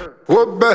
Wobbe.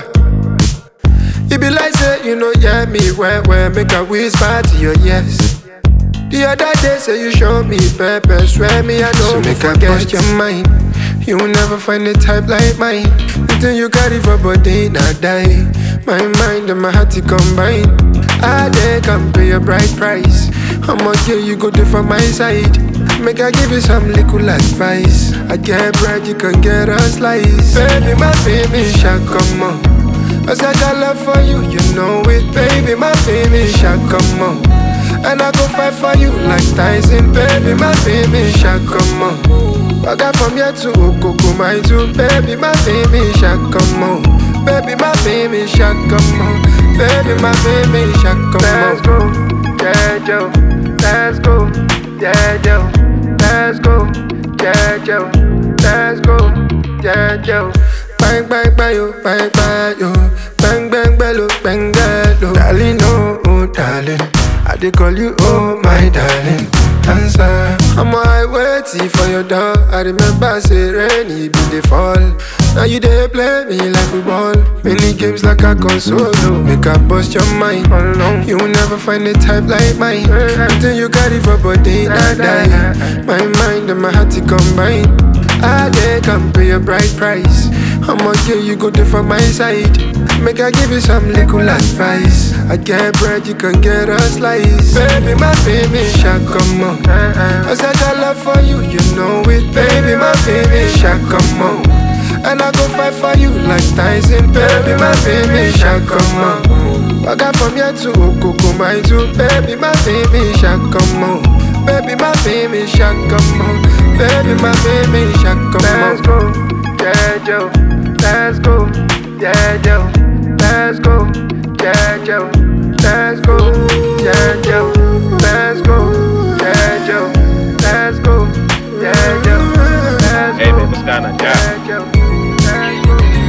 It be like say you know yeah me where where make a whisper to your yes. The other day say you show me pepper, swear me I know so make I bust your mind. You will never find a type like mine. The thing you carry for body not die. My mind and my heart to combine. I dey come pay a bright price. How much yeah you go do for my side? Make I give you some little advice. I get bread, you can get a slice. Baby, my baby, shall come on. I said I love for you, you know it, baby, my baby, shall come on. And I go fight for you like Tyson, baby, my baby, shall come on. I got from here to Okoko, my two, baby, my baby, shall come on. Baby, my baby, shall come on. Baby, my baby, shall come on. Let's go, yeah, Joe. Let's go, yeah, Joe. Let's go, yeah, Joe. Let's go, yeah, Joe. Bang, bang, bang, yo, bang, bang, yo. Bang, bang, bello, bang, bello. Darling, oh, oh, darling. I dey call you, oh, my darling. Answer. I'm on waiting for your door. I remember say rainy be the fall. Now you dey play me like football. Many games like a console. Make I bust your mind. You will never find a type like mine. Until you carry for body, not die. My mind and my heart to combine. I dey come pay a bright price. How much yeah you go do for my side? Make I give you some little advice. I get bread, you can get a slice. Baby, my baby, shall come on. I said I love for you, you know it. Baby, my baby, shall come on. And I go fight for you like Tyson. Baby, my baby, shall come on. I got from here to Okoko, my two. Baby, my baby, shall come on. Baby, my baby, shall come on. Baby, my baby, shall come on. Let's go, yeah, Joe. Let's go, yeah, Joe. Let's go, yeah, Joe. Let's go, yeah, Joe. Let's go, yeah, Joe. Let's go, yeah, Joe. Let's Hey, go, man, what's going on, Jack? yeah, Joe. Let's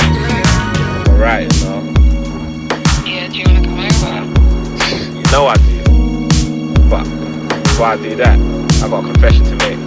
go. Alright, so Yeah, do you wanna come over? you know I do. But before I do that, I got a confession to make.